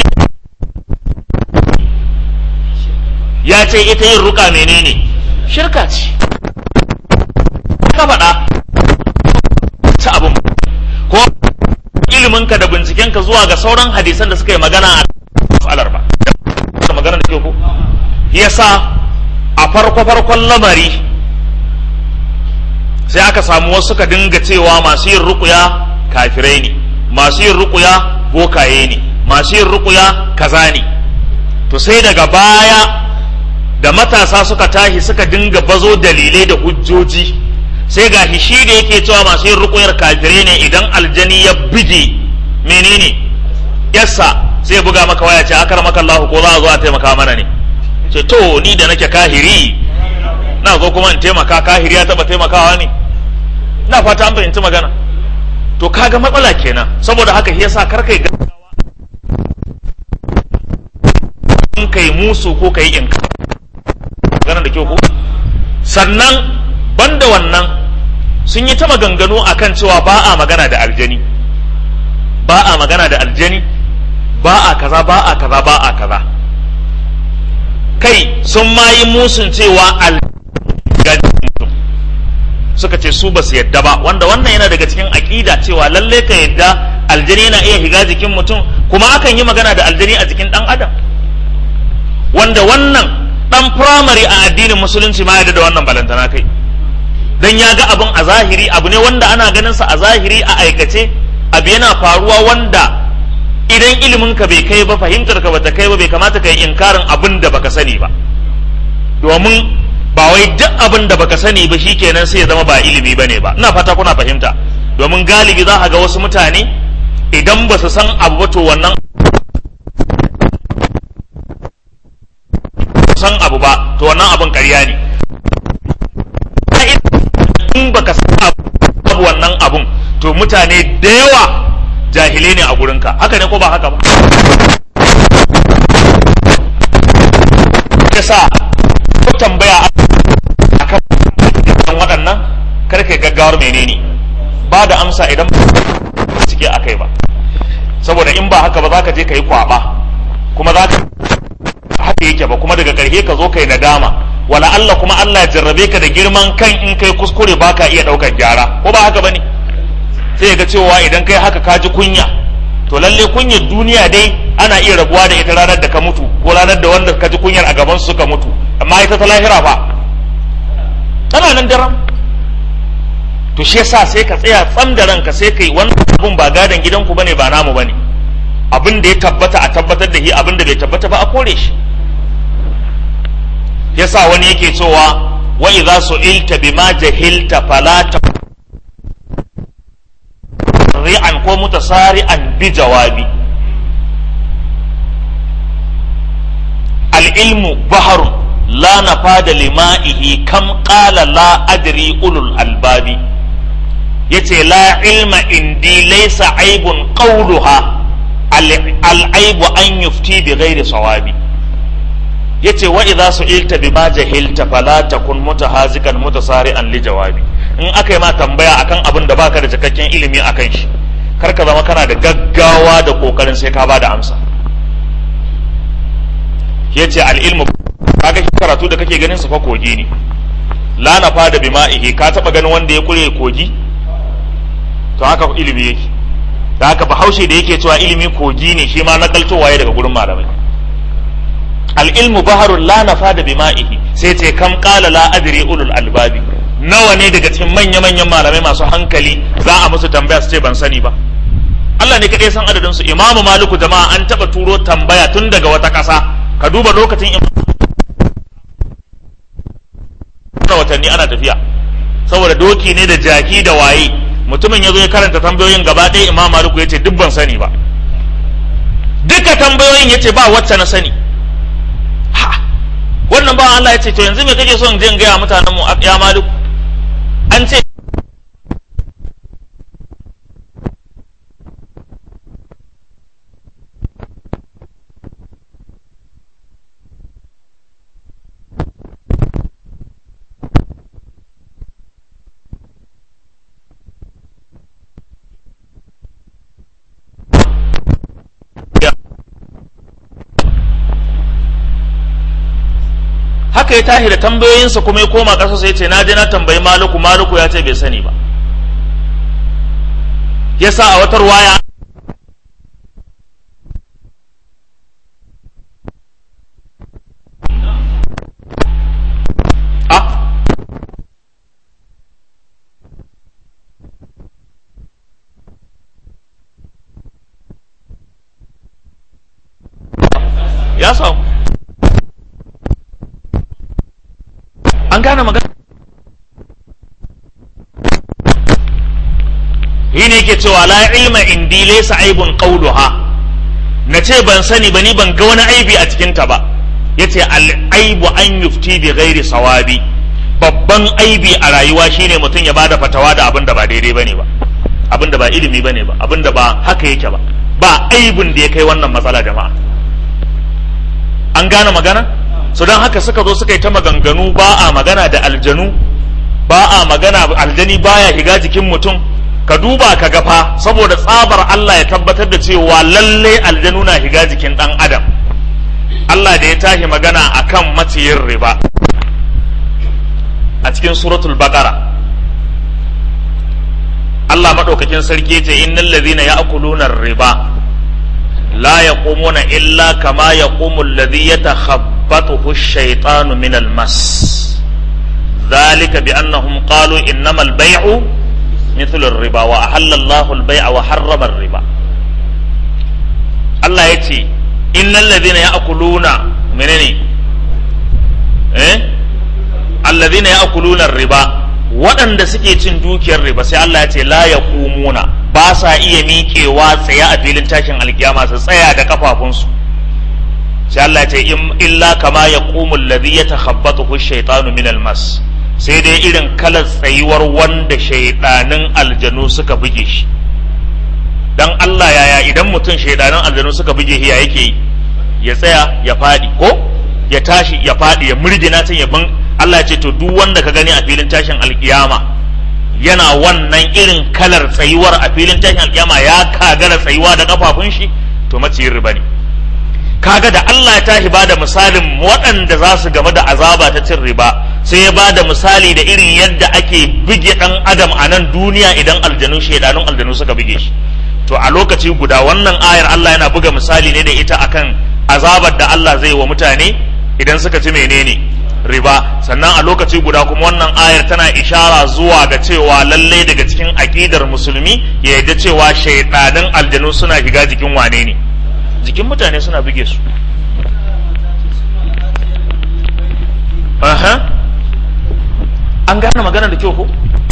ya ce ita yin ruka menene shirka ce ka faɗa ta abin ko iliminka da bincikenka zuwa ga sauran hadisan da suka yi magana a matsalar ba da magana da ke ku yasa a farko farkon lamari sai aka samu wasu suka dinga cewa masu yin rukuya kafirai ne masu yin rukuya bokaye ne masu yin rukuya kaza ne to sai daga baya da matasa suka tashi suka dinga bazo dalilai da hujjoji sai ga shi da yake cewa masu yin rukuyar kafirai ne idan aljani ya bige menene yassa sai buga maka waya ce akar maka Allah ko za a zo a taimaka mana ne ce to ni da nake kahiri na zo kuma in taimaka kahiri ya taba taimakawa ne na fata an fahimci magana to kaga matsala kenan saboda haka shi yasa kar kai gaggawa in kai musu ko kai in magana da kyau ko sannan banda wannan sun yi ta maganganu akan cewa ba a magana da aljani ba a magana da aljani ba a kaza ba a kaza ba a kaza kai sun ma yi musun cewa aljani mutum suka ce su ba su yadda ba wanda wannan yana daga cikin aƙida cewa lalle ka yadda aljani yana iya higa jikin mutum kuma akan yi magana da aljani a jikin ɗan adam wanda wannan dan firamare a addinin musulunci ma yadda da wannan balantana kai dan ya ga abin a zahiri abu ne wanda ana ganin sa a zahiri a aikace abu yana faruwa wanda idan ilimin ka bai kai ba fahimtar ka bata kai ba bai kamata ka yi inkarin abin da baka sani ba domin ba wai duk abin da baka sani ba shikenan sai ya zama ba ilimi bane ba ina fata kuna fahimta domin galibi za ka ga wasu mutane idan ba su san abu ba to wannan san abu ba to wannan abin ƙarya ne in baka san abu wannan abun to mutane da yawa jahilai ne a gurinka haka ne ko ba haka ba yasa ko tambaya akan waɗannan karka gaggawar menene ba da amsa idan cike a kai ba saboda in ba haka ba za ka je ka yi kwaba kuma za ka haka yake ba kuma daga ƙarshe ka zo ka yi nadama wala Allah kuma Allah ya jarrabe ka da girman kan in kai kuskure ba ka iya ɗaukar gyara ko ba haka ba ne sai ga cewa idan kai haka ka ji kunya to lalle kunyar duniya dai ana iya rabuwa da ita ranar da ka mutu ko ranar da wanda ka ji kunyar a gaban su suka mutu amma ita ta lahira fa tana nan daram to shi yasa sai ka tsaya tsam da ranka sai kai wannan abun ba gadon gidanku bane ba namu bane abin da ya tabbata a tabbatar da shi abin da bai tabbata ba a kore shi yasa wani yake cewa wa idza su'ilta bima jahilta fala ta ri'an ko mutasari'an bi jawabi al-ilmu baharun la nafada lima'ihi kam qala la adri ulul albabi yace la ilma indi laysa aibun qawluha al-aibu an yufti bi ghairi sawabi yace wa idza su'ilta bima jahilta fala takun mutahazikan mutasari'an li jawabi in aka yi ma tambaya akan abin da baka da cikakken ilimi akan shi kar ka zama kana da gaggawa da kokarin sai ka ba da amsa yace al ilmu kaga shi karatu da kake ganin sa fa kogi ne la nafa da bima'ihi ka taba ganin wanda ya kure kogi to haka ilimi yake da haka bahaushe da yake cewa ilimi kogi ne shi ma nakaltowa ya daga gurin malamai al'ilmu baharun la nafa da bima'ihi sai ce kam kala la adri ulul albabi nawa ne daga cikin manya-manyan malamai masu hankali za a musu tambaya su ce ban sani ba Allah ne kaɗai san adadin su imamu maliku jama'a an taɓa turo tambaya tun daga wata ƙasa ka duba lokacin watanni ana tafiya saboda doki ne da jaki da waye mutumin ya zo ya karanta tambayoyin gaba ɗaya imam maliku ya ce duk ban sani ba duka tambayoyin ya ce ba wacce na sani ha wannan ba Allah ya ce to yanzu me kake son je in gaya mutanen mu ya maliku an ce haka ya tashi da tambayoyinsa kuma ya koma ƙasa sai ce na je na tambayi maluku maluku ya ce bai sani ba yasa a watar waya ya samu an gane magana shi ne yake cewa la ilma indi laysa aibun qawluha na ce ban sani ba ni ban ga wani aibi a cikinta ba yace al aibu an yufti bi ghairi sawabi babban aibi a rayuwa shine mutum ya bada fatawa da abin da ba daidai bane ba abin da ba ilimi bane ba abin da ba haka yake ba ba aibin da ya kai wannan matsala jama'a an gane magana su don haka suka zo suka yi ta maganganu ba a magana da aljanu ba a magana aljani baya shiga jikin mutum ka duba ka gafa saboda tsabar Allah ya tabbatar da cewa lalle aljanu na shiga jikin dan adam Allah da ya tashi magana akan maciyin riba a cikin suratul baqara Allah madaukakin sarki ce innal ladhina ya'kuluna riba la yaqumuna illa kama yaqumu alladhi yatakhabbathu ash-shaytanu min al-mas ذلك بأنهم قالوا إنما البيع مثل الربا وأحل الله البيع وحرم الربا الله يتي إن الذين يأكلون منني إيه الذين يأكلون الربا waɗanda suke cin dukiyar riba sai Allah ya ce la ya kumuna ba sa iya miƙewa tsaye a filin tashin alkiyama su tsaya da kafafunsu sai Allah ya ce illa kama ya kumul ladhi yatakhabbathu shaytanu min almas sai dai irin kalar tsayuwar wanda shaidanin aljanu suka buge shi dan Allah yaya idan mutum shaidanin aljanu suka buge shi ya yake yi ya tsaya ya faɗi ko ya tashi ya faɗi ya murgina can ya bin Allah ya ce to duk wanda ka gani a filin tashin alkiyama yana wannan irin kalar tsayuwar a filin tashin alkiyama ya kagara tsayuwa da kafafun shi to maciyin riba ne kaga da Allah ya tashi ba da misalin waɗanda za su game da azaba ta cin riba sai ya ba da misali da irin yadda ake buge ɗan adam a nan duniya idan aljanu shaidanun aljanu suka buge shi to a lokaci guda wannan ayar Allah yana buga misali ne da ita akan azabar da Allah zai wa mutane idan suka ci menene riba sannan a lokaci guda kuma wannan ayar tana ishara zuwa ga cewa lallai daga cikin aƙidar musulmi ya yarda cewa shaidanin aljanu suna shiga jikin wane ne jikin mutane suna buge su aha an gane magana da kyau ko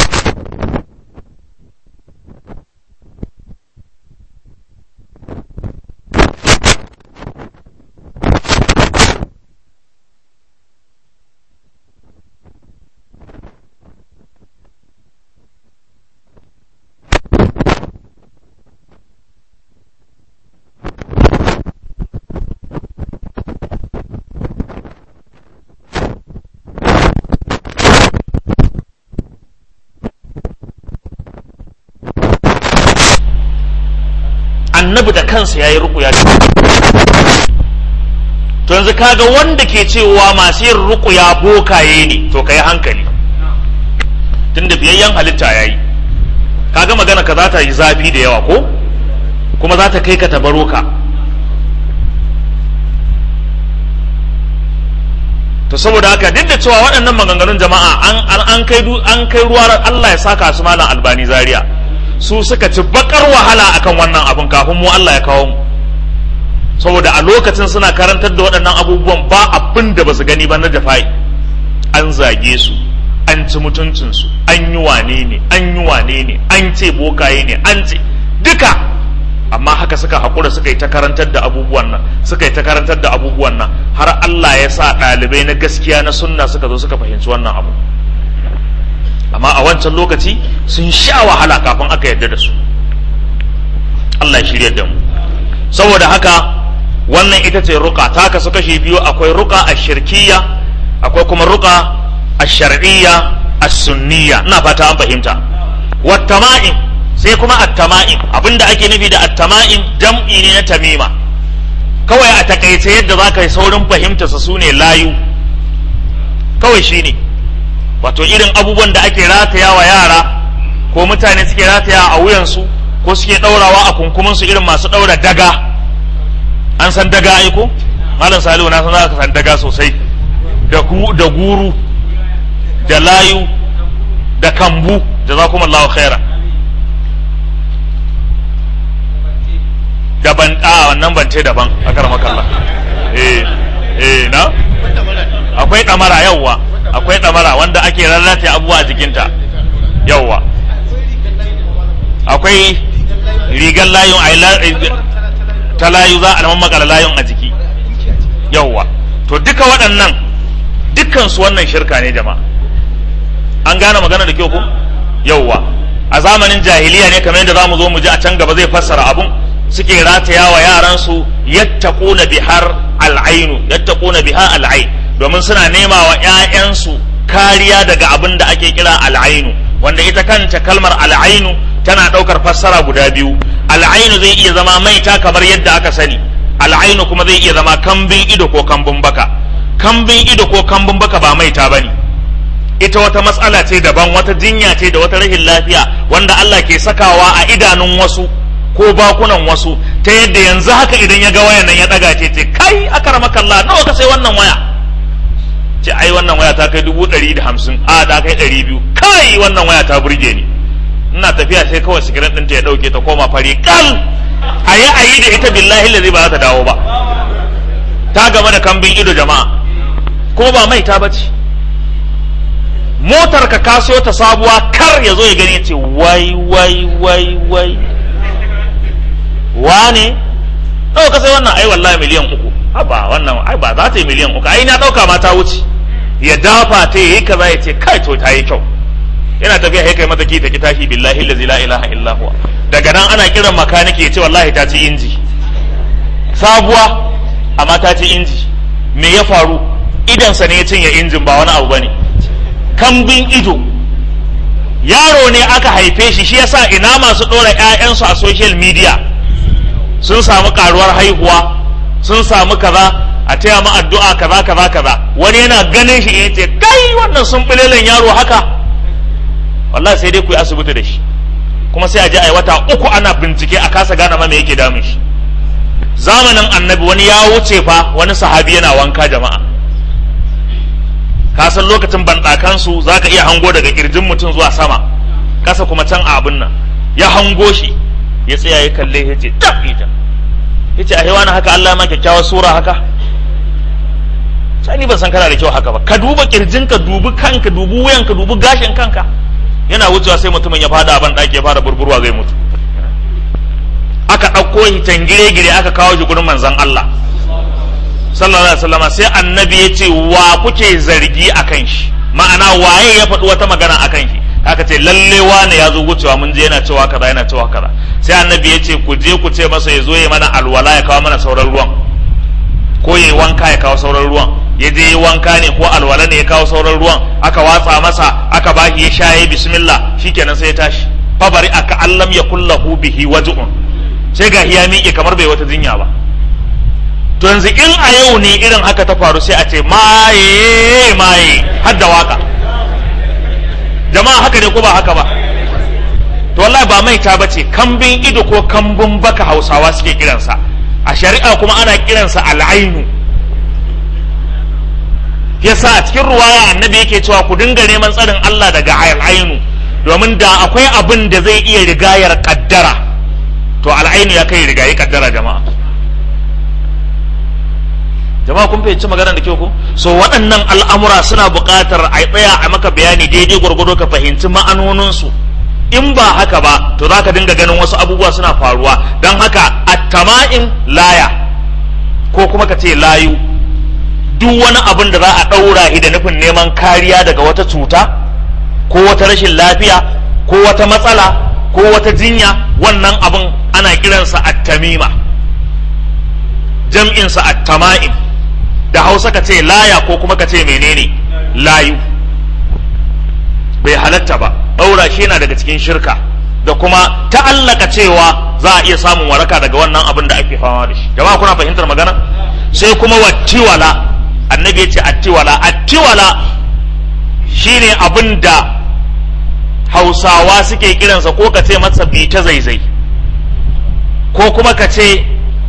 annabi da kansa ya yi rukuya to yanzu kaga wanda ke cewa masu yin rukuya bokaye ne to ka yi hankali tun da biyayyen halitta ya yi kaga magana ka za ta yi zafi da yawa ko kuma za ta kai ka tabaro ka to saboda haka duk da cewa waɗannan maganganun jama'a an kai an kai ruwa Allah ya saka su malam albani zaria su suka ci bakar wahala akan wannan abun kafin mu Allah ya kawo mu saboda a lokacin suna karantar da waɗannan abubuwan ba abin da ba su gani ba na jafai an zage su an ci mutuncinsu an yi wane ne an yi wane ne an ce bokaye ne an ce duka amma haka suka haƙura suka yi ta karantar da abubuwan nan suka yi ta karantar da abubuwan nan har Allah ya sa ɗalibai na gaskiya na sunna suka zo suka fahimci wannan abu amma a wancan lokaci sun sha wahala kafin aka yarda da su Allah ya shirya da mu saboda haka wannan ita ce ruka ta kasu kashi biyu akwai ruka a shirkiya akwai kuma ruka a shar'iyya a sunniya ina fata an fahimta wattama'in sai kuma attama'in abinda ake nufi da attama'in jam'i ne na tamima kawai a takaice yadda za ka yi saurin fahimta su ne layu kawai shine ne wato irin abubuwan da ake rataya wa yara ko mutane suke rataya a wuyansu ko suke ɗaurawa a kunkuminsu irin masu ɗaura daga an san daga aiko malam salihu na san za ka san daga sosai da da guru da layu da kambu da za kuma Allah khaira daban a wannan bante daban a karmakalla eh eh na akwai ɗamara yawwa akwai ɗamara wanda ake rarrata abubuwa a jikinta yawwa akwai rigar layun ta layu za a makala layun a jiki yawwa to duka waɗannan dukkansu wannan shirka ne jama'a an gane magana da kyau ko yawwa a zamanin jahiliya ne kamar yadda za mu zo mu ji a can gaba zai fassara abun suke rataya wa yaransu yattaquna bihar al'ainu yattaquna biha al'ain domin suna nema wa ‘ya'yansu kariya daga abin da ake kira al'ainu wanda ita kanta kalmar al'ainu tana ɗaukar fassara guda biyu al'ainu zai iya zama maita kamar yadda aka sani al'ainu kuma zai iya zama kambin ido ko kambun baka kambin ido ko kambun baka ba maita bane ita wata matsala ce daban wata jinya ce da wata rashin lafiya wanda Allah ke sakawa a idanun wasu ko bakunan wasu ta yadda yanzu haka idan ya ga wayan nan ya daga ce ce kai akramaka Allah nawa ka sai wannan waya ce ai wannan waya ta kai dubu ɗari da hamsin a ta kai ɗari biyu kai wannan waya ta burge ni ina tafiya sai kawai sigirin ɗinta ya ɗauke ta koma fari kal a yi a yi da ita billahi lazi ba za ta dawo ba ta game da kambin ido jama'a kuma ba mai ta bace motar ka kaso ta sabuwa kar ya zo ya gani ya ce wai wai wai wai wane ɗau ka sai wannan ai wallahi miliyan uku haba wannan ai ba za ta yi miliyan uku ai na ɗauka ma ta wuce ya dafa ta yi kaza ya ce kai to ta yi kyau yana tafiya ya kai mata ki ta ki tashi billahi allazi la ilaha illa huwa daga nan ana kiran makaniki ya ce wallahi ta ci inji sabuwa amma ta ci inji me ya faru idansa ne ya cinye injin ba wani abu bane kambin ido yaro ne aka haife shi shi yasa ina masu ɗora 'ya'yansu a social media sun samu karuwar haihuwa sun samu kaza a taya mu addu'a kaza kaza kaza wani yana ganin shi ya ce kai wannan sun bilelen yaro haka wallahi sai dai ku yi asibiti da shi kuma sai a je a yi wata uku ana bincike a kasa gane ma me yake damun shi zamanin annabi wani ya wuce fa wani sahabi yana wanka jama'a ka san lokacin banɗakansu za ka iya hango daga kirjin mutum zuwa sama kasa kuma can a abin nan ya hango shi ya tsaya ya kalle ya ce tab ita ya ce a hewa haka Allah ma kyakkyawar sura haka ni ban san kana da kyau haka ba ka duba kirjin ka dubi kanka dubi wuyan ka dubi gashin kanka yana wucewa sai mutumin ya fada ban ɗaki ya fara burburwa zai mutu aka ɗauko shi tangire-gire aka kawo shi gurin manzon Allah sallallahu alaihi wasallam sai annabi ya ce wa kuke zargi akan shi ma'ana waye ya faɗi wata magana akan shi aka ce lalle wane ya zo wucewa mun je yana cewa kaza yana cewa kaza sai annabi ya ce ku je ku ce masa ya zo ya mana alwala ya kawo mana sauran ruwan ko ya yi wanka ya kawo sauran ruwan ya je yi wanka ne ko alwala ne ya kawo sauran ruwan aka watsa masa aka bashi ya sha ya bismillah shikenan sai ya tashi fabari aka allam ya kullahu bihi waj'un sai ga ya miƙe kamar bai wata jinya ba to yanzu in a yau ne irin haka ta faru sai a ce maye maye har da waka jama'a haka ne ko ba haka ba to wallahi ba mai ta bace kambin ido ko kambun baka hausawa suke kiransa a shari'a kuma ana kiransa al'ainu yasa a cikin ruwaya annabi yake cewa ku dinga neman tsarin Allah daga al'ainu domin da akwai abin da zai iya rigayar kaddara to al'ainu ya kai rigayi kaddara jama'a jama'a kun fahimci maganar da kyau ko so waɗannan al'amura suna buƙatar a tsaya a maka bayani daidai gwargwado ka fahimci ma'anoninsu in ba haka ba to za ka dinga ganin wasu abubuwa suna faruwa don haka attama'in laya ko kuma ka ce layu duk wani abin da za a ɗaura da nufin neman kariya daga wata cuta ko wata rashin lafiya ko wata matsala ko wata jinya wannan abin ana kiransa attamima jam'insa attama'in da hausa ka ce laya ko kuma ka ce menene layu bai halatta ba ɗaura shi yana daga cikin shirka da kuma ta'allaka cewa za a iya samun waraka daga wannan abin da ake fama da shi jama'a kuna fahimtar magana sai kuma wattiwala annabi ya ce attiwala attiwala shine abin da hausawa suke kiransa ko ka ce masa bi ta zaizai ko kuma ka ce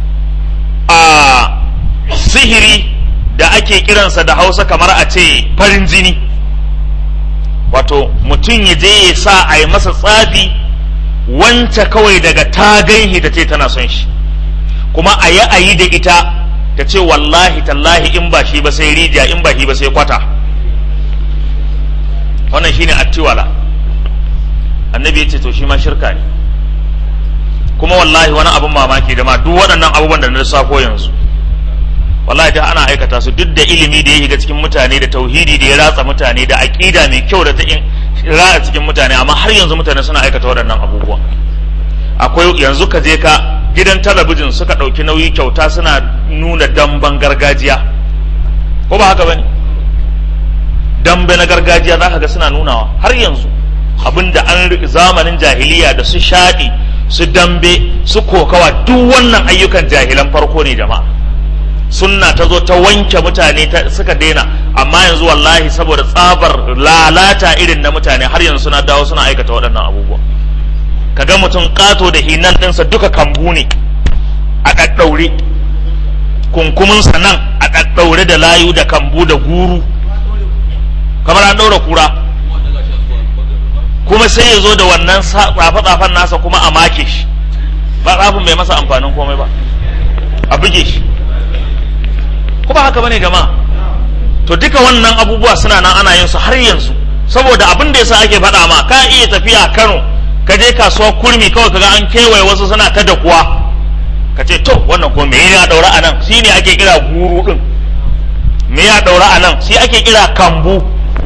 a sihiri da ake kiransa da hausa kamar a ce farin jini wato mutum ya je ya sa a yi masa tsafi wance kawai daga ta ganhi ta ce tana son shi kuma a yi a yi da ita ta ce wallahi tallahi in ba shi ba sai rijiya in ba shi ba sai kwata wannan shine attiwala annabi ya ce to shi ma shirka ne kuma wallahi wani abin mamaki da ma duk waɗannan abubuwan da na lissafo yanzu wallahi da ana aikata su duk da ilimi da ya shiga cikin mutane da tauhidi da ya ratsa mutane da aqida mai kyau da ta in ratsa cikin mutane amma har yanzu mutane suna aikata waɗannan abubuwan akwai yanzu ka je ka gidan talabijin suka ɗauki nauyi kyauta suna nuna damben gargajiya ko ba haka bane dambe na gargajiya za ka ga suna nunawa har yanzu abinda an zamanin jahiliya da su shaɗi su dambe su kokawa duk wannan ayyukan jahilan farko ne jama'a sunna ta zo ta wanke mutane suka daina amma yanzu wallahi saboda tsabar lalata irin na mutane har yanzu suna dawo suna aikata waɗannan abubuwa kaga mutum ƙato da hinan ɗinsa duka kambu ne a ɗaɗɗaure kunkuminsa nan a ɗaɗɗaure da layu da kambu da guru kamar an ɗaura kura kuma sai ya zo da wannan tsafe-tsafen nasa kuma a make shi ba tsafin bai masa amfanin komai ba a buge shi kuma haka bane jama'a to duka wannan abubuwa suna nan ana yin su har yanzu saboda abin da yasa ake faɗa ma ka iya tafiya Kano ka je kasuwa kurmi kawai kaga an kewaye wasu suna ta da kuwa ka ce to wannan ko me ya daura a nan shi ne ake kira guru din me ya daura a nan shi ake kira kambu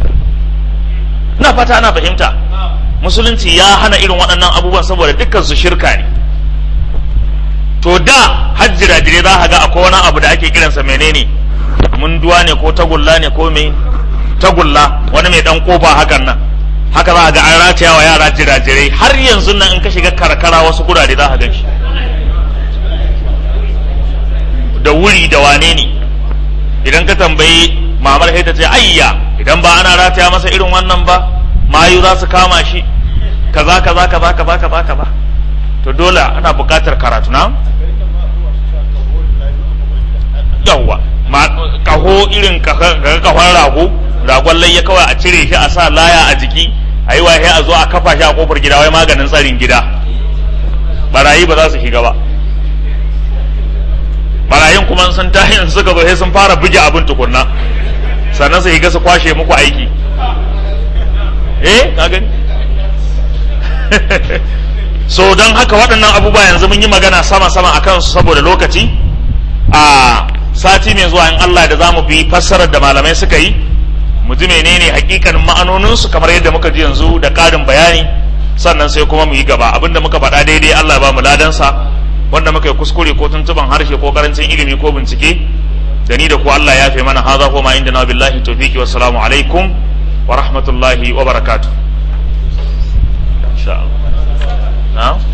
na fata ana fahimta musulunci ya hana irin waɗannan abubuwan saboda dukkan su shirka ne to da hajjira dire za ka ga akwai wani abu da ake kiransa menene munduwa ne ko tagulla ne ko me tagulla wani mai dan kofa hakan nan haka za ga an rataya wa yara jirajirai har yanzu nan in ka shiga karkara wasu gurare za ka gan shi da wuri da wane ne idan ka tambayi mamar ta ce ayya idan ba ana rataya masa irin wannan ba mayu za su kama shi kaza kaza kaza kaza kaza kaza to dole ana buƙatar karatu na yawwa kaho irin kahon rago ragon layya kawai a cire shi a sa laya a jiki a yi wahe a zo a kafa shi a kofar gida wai maganin tsarin gida barayi ba za su shiga ba barayin kuma sun tashi in suka zo sai sun fara buge abin tukunna sannan su shiga su kwashe muku aiki eh ka gani so don haka waɗannan abubuwa yanzu mun yi magana sama-sama a kansu saboda lokaci a sati mai zuwa in Allah da za mu bi fassarar da malamai suka yi mu ji menene hakikanin ma'anoninsu kamar yadda muka ji yanzu da ƙarin bayani sannan sai kuma mu yi gaba abinda muka faɗa daidai Allah ya ba mu ladansa wanda muka yi kuskure ko tuntuban harshe ko karancin ilimi ko bincike da ni da ku Allah ya fi mana haza ko ma inda na billahi tawfiqi wassalamu alaikum wa rahmatullahi wa barakatuh insha Allah na'am